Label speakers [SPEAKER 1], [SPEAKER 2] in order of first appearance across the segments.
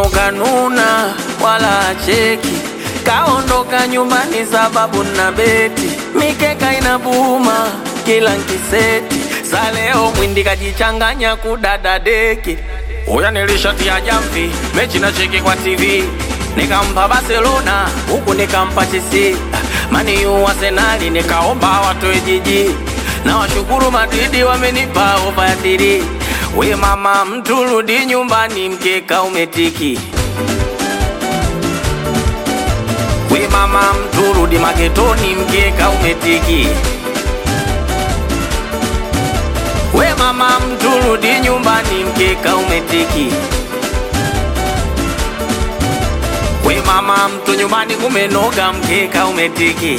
[SPEAKER 1] mwenzenu kanuna wala acheki, kaondoka nyumbani sababu na beti, mikeka inabuma kila nkiseti, sa leo mwindi kajichanganya kudada deki. Uya nilishatia jamvi, mechi na cheki kwa TV, nikampa Barcelona huku nikampa Chelsea, mani yu Arsenali nikaomba watoe jiji, na washukuru Madridi wamenipa ofa ya tiri. We mama, mtu rudi nyumbani, mkeka umetiki. We mama, mtu rudi magetoni, mkeka umetiki. We mama, mtu rudi nyumbani, mkeka umetiki. We mama, mtu nyumbani kumenoga, mkeka umetiki.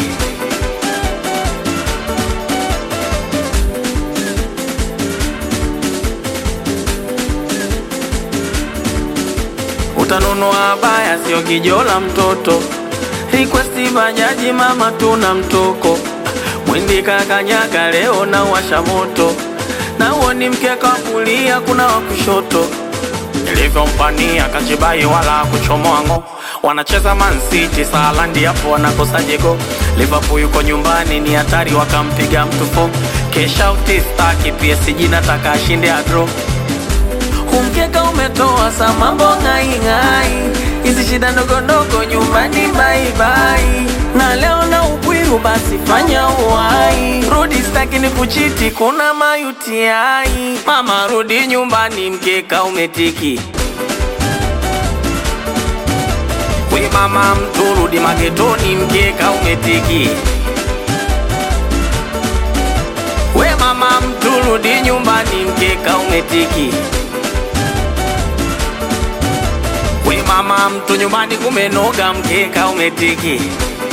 [SPEAKER 1] Utanunua baya, sio kijola mtoto. Request bajaji, mama tuna mtoko. Mwindi kakanyaga leo na washa moto, na uo ni mkeka wa kulia, kuna wa kushoto. Nilivyompania kachibai wala kuchomoa ngo, wanacheza Man City Salandi, hapo wanakosa jego. Liverpool yuko nyumbani, ni hatari, wakampiga mtu fo. Kesha utistaki PSG, nataka ashinde adro Umkeka umetoa sa mambo ng'aing'ai, hizi shida ndogo ndogo nyumbani baibai, na leo na upwiru basi fanya uwai, rudi staki ni kuchiti, kuna mayutiai. Mama rudi nyumbani, mkeka umetiki. We mama mtu rudi magetoni, mkeka umetiki. We mama mtu rudi nyumbani, mkeka umetiki. We mama, mtu nyumbani kumenoga, mkeka umetiki.